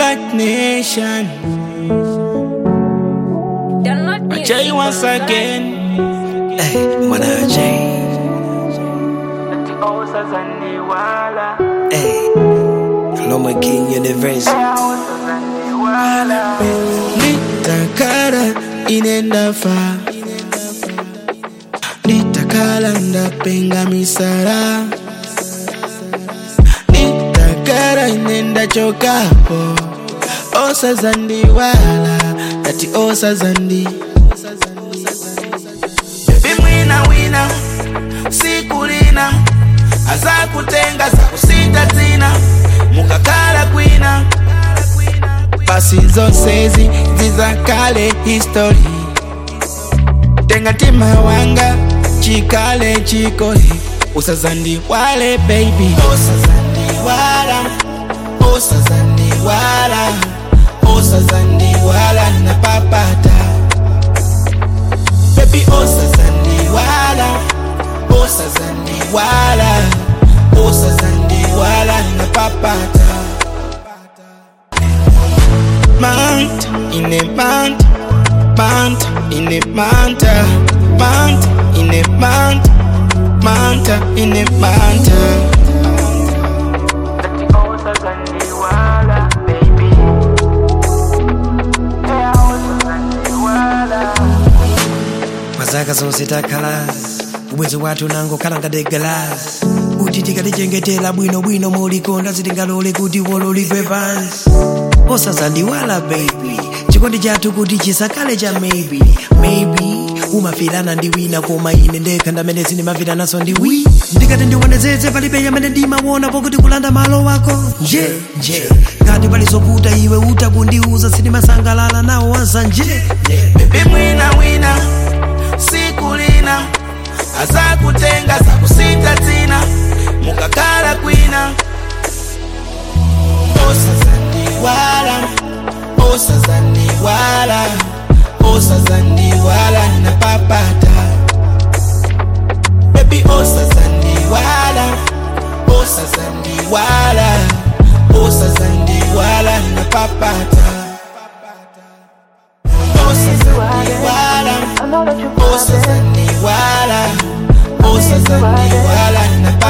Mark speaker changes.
Speaker 1: Black Nation. I tell you once again.
Speaker 2: Hey, Mwanaje. Hey, Loma King Universe.
Speaker 1: Nitakara inenda fa Nitakala ndapenga misara Nitakara inenda chokapo Osa zandi wala Ati osa zandi Baby mwina wina Sikulina Aza kutenga za kusita tina Mukakala kwina pasi zose zi zizakale history tenga tima wanga chikale chikole usazandi wale baby usazandi wala usazandi wala usazandi wala na papata baby usazandi wala usazandi wala usazandi wala na papata mount in a mount, mount in a mount, mount in a mount, mount in a mount.
Speaker 2: Mazaka zonse takhala ubwezi wathu nango khala ngati galasi kuti tikatichengetera bwinobwino mulikonda sitingalole kuti wololidwe pansi osazandiwala baby chikondi chathu kuti chisakale cha maybe maybe umafirana ndi wina koma ine ndekha ndamene sindimafiranaso ndi wi ndikati ndiwonezeze palibe yamene ndimaona pokuti kulanda malo wako nje nje ngati palizoputa iwe utakundiuza sindimasangalala nawo wansa nje
Speaker 1: Baby mwina wina, sikulina, aza kutenga za kusita tina, mukakala kwina. Osazandi wala, osazandi wala, osazandi wala na papata. Baby osazandi wala, osazandi wala, osazandi wala na papata. Osazandi wala, osazandi wala, osazandi wala na